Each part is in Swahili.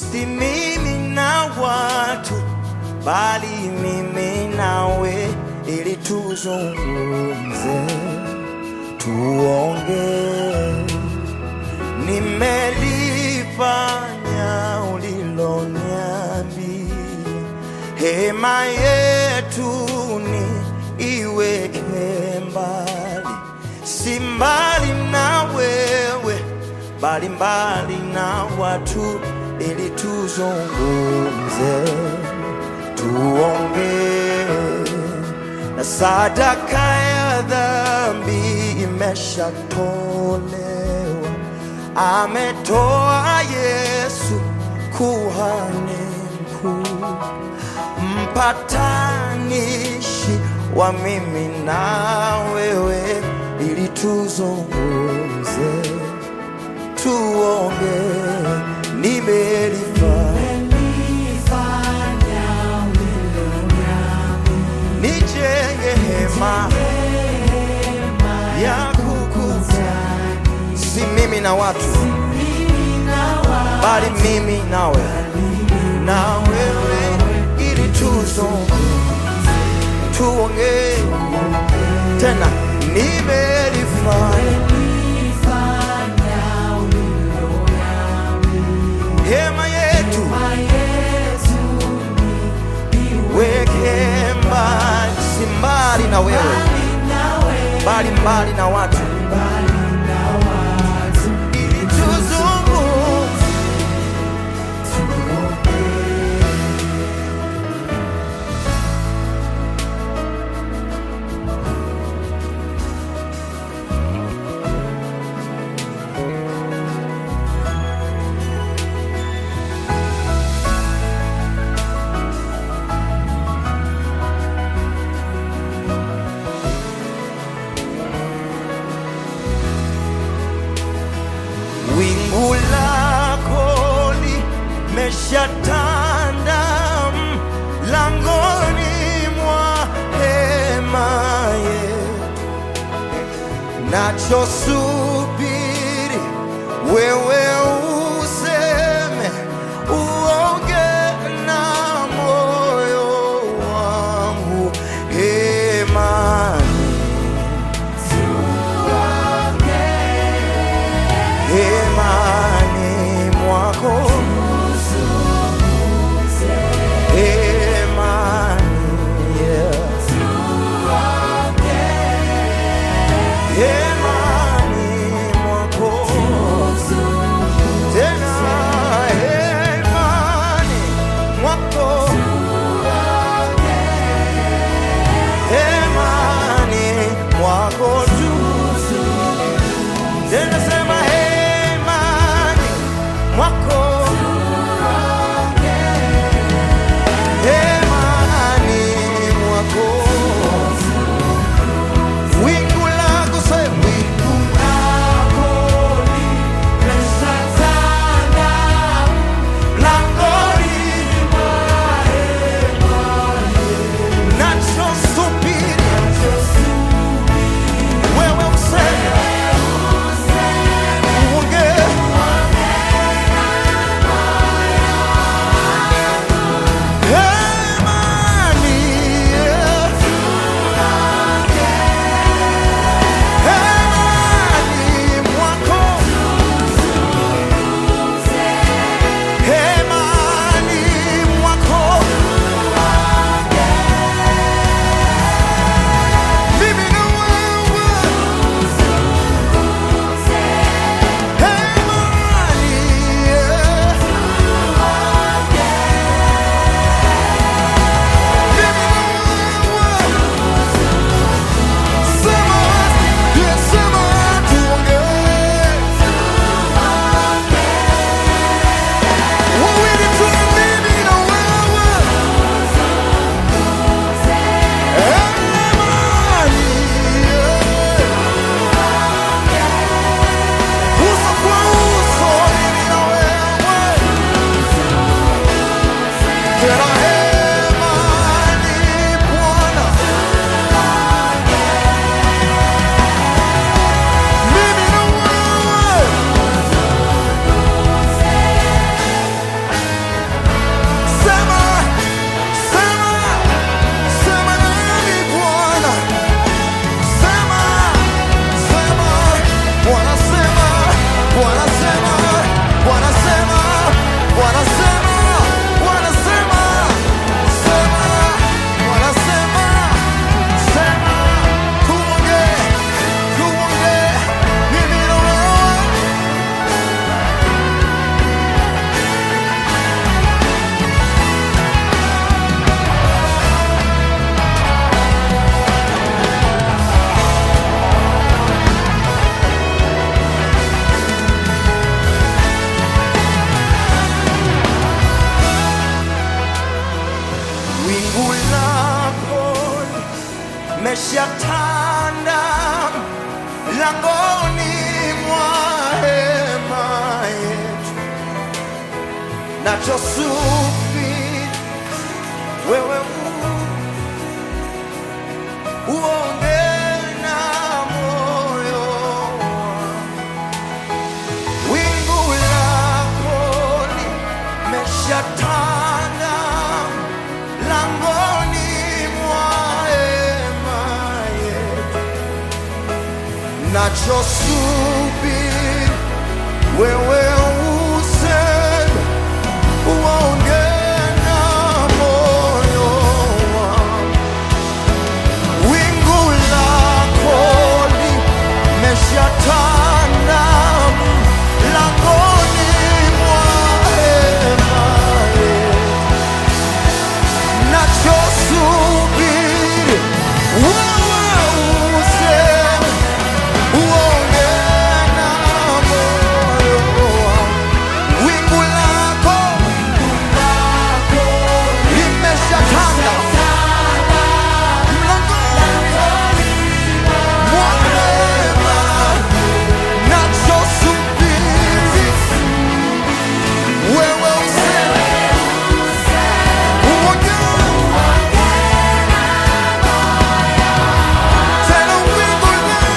si mimi na watu, bali mimi nawe, ili tuzungumze, tuongee. Nimelifanya uliloniambia, hema yetu ni iweke mbali, si mbali na wewe, bali mbali na watu, ili tuzungumze, tuongee na sadaka ya dhambi imeshatolewa, ametoa Yesu kuhani mkuu, mpatanishi wa mimi na wewe, ili tuzungumze, tuongee, nimelifanya nijenge hema ya kukutana, si mimi na watu, bali mimi nawe na wewe, ili tuzungumze, tuongee tena, nimelifanya hema yetu weke mbali, si mbali na wewe, bali mbali na watu, ili tuzungumze. Wingu lako limeshatanda mlangoni mwa hema yetu, nachosubiri wewe useme, uoge na moyo wangu hemani hemani mwako hemani yeah. hemani mwako meshatanda langoni mwa hema yetu, nachosubiri wewe u- uonge na moyo wangu. wingu lako limeshatanda langoni mwa hema yetu, nachosubiri wewe useme, uonge na moyo wangu. Wingu lako limeshatanda langoni mwa hema yetu, nachosubiri wewe useme, uonge na moyo wangu. Wingu lako limeshatanda mlangoni mwa hema, nachosubiri wewe useme, uonge tena wingu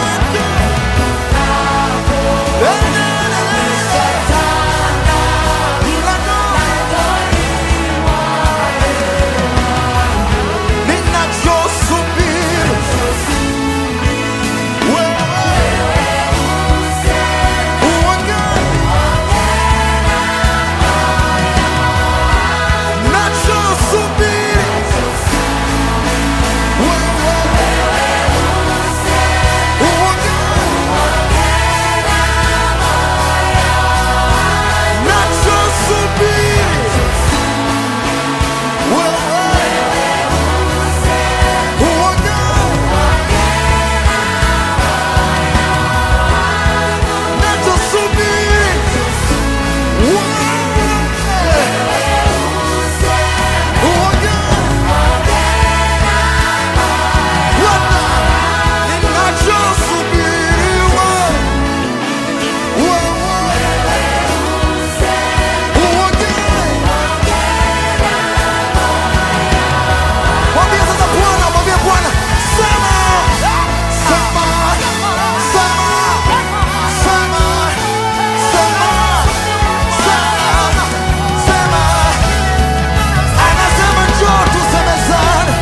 Mwambie sasa Bwana, mwambie Bwana, sema, sema, sema, sema, sema, sema, sema. Anasema njoo tusemezane.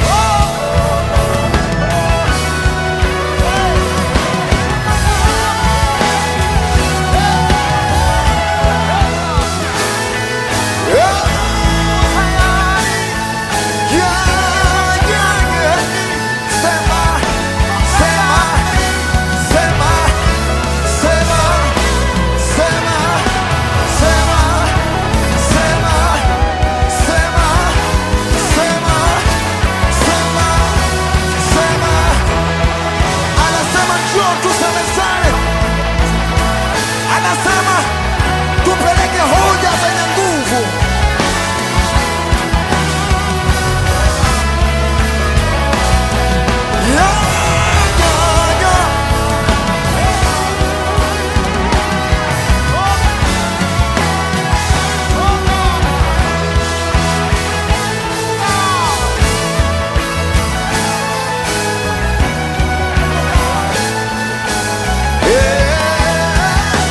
Yeah, yeah, yeah. Sema, sema, sema, sema, sema, sema, sema, sema, sema, sema, sema. Anasema njoo tusemezane. Anasema tupeleke hoja zenye nguvu. Yeah, yeah, yeah. Yeah.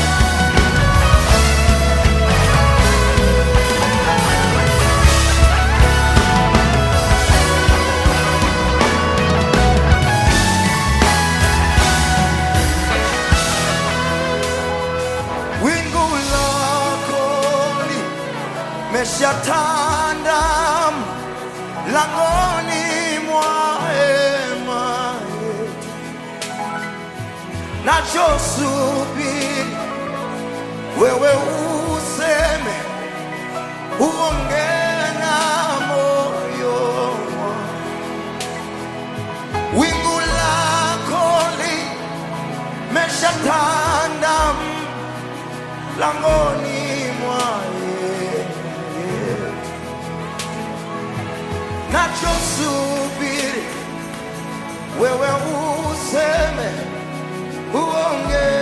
wingu lako limeshatanda langoni mwa hema yetu, nachosubiri wewe useme, uonge na moyo wangu. wingu lako limeshatanda langoni mwa yetu, nachosubiri wewe useme uonge